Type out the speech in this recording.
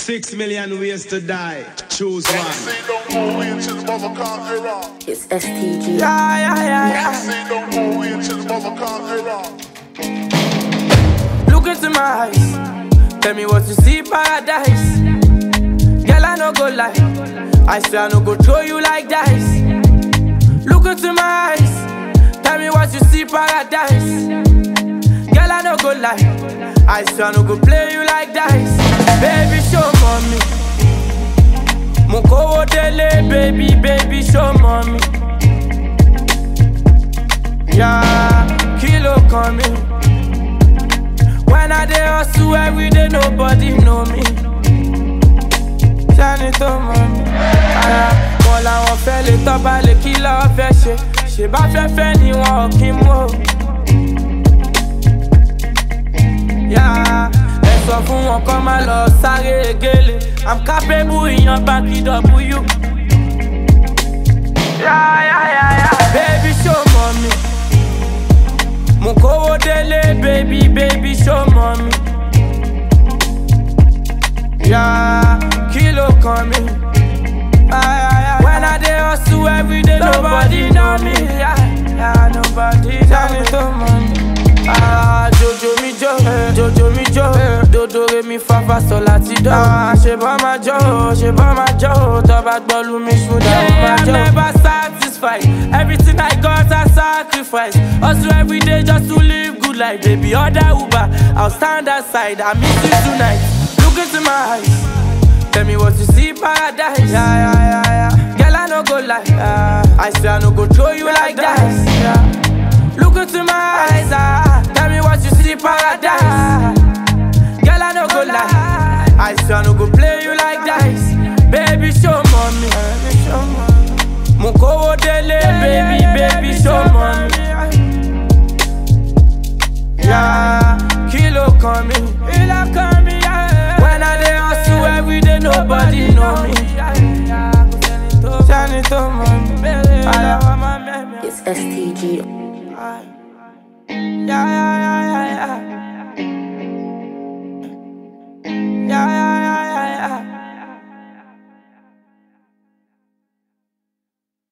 Six million ways to die. Choose one. Say no more way until the mother conqueror. It's STG. Yeah, yeah, yeah, yeah. Say no more way until the mother conqueror. Look into my eyes. Tell me what you see, paradise. Girl, I no go lie. I swear I no go throw you like dice. Look into my eyes. Tell me what you see, paradise. Girl, I no go lie. I swear I no go play you like dice. Baby, show mommy. Mukowo dele, baby, baby, show mommy. Yeah, kilo coming. When I dey hustle every day, nobody know me. Ṣáni tó mọ̀ mí. Ara wọn làwọn fẹ́ lè tọ́ba lè kí lọ́ọ́ fẹ́ ṣe. Ṣé bá fẹ́ fẹ́ ni wọn ò kí mú o. Yá ẹ sọ fún wọn kọ́ máa lọ sáré egéle. I'm capable ìyan báńkì W. Yá yá yá yá. Baby show mọ̀ mi. Mo kówó délé, baby, baby, show mommy. Yeah, kilo kan mi. Ay, ay, ay, When I dey hustle every day, nobody know me. Yeah, yeah, nobody know me. to money. Ah, Jojo mi jo, eh, Jojo mi jo, eh, dodo re mi fa fa sol láti do. Ah, ṣe bá ma jó, ṣe bá ma jó, tó bá gbọ́ lu mi ṣúdà ó ma jó. I'm never satisfied, everything I got I sacrifice. Hustle every day just to live good life, baby. Order Uber, I'll stand aside, I miss you tonight. Look into my eyes, tell me what you see, paradise. Yeah, yeah, yeah, yeah. Girl, I no go lie, yeah. I swear I no go throw you like dice. Yeah. Look into my eyes, ah. Tell me what you see, paradise. Girl, I no go lie. I swear I no go play you like dice. Baby, show mommy. Mukowo dele, baby, baby, show mommy. Yeah, kilo coming. Kilo coming, yeah. When I dey hustle every day, nobody know me. Ṣáni tó mọ̀ mí. It's STG.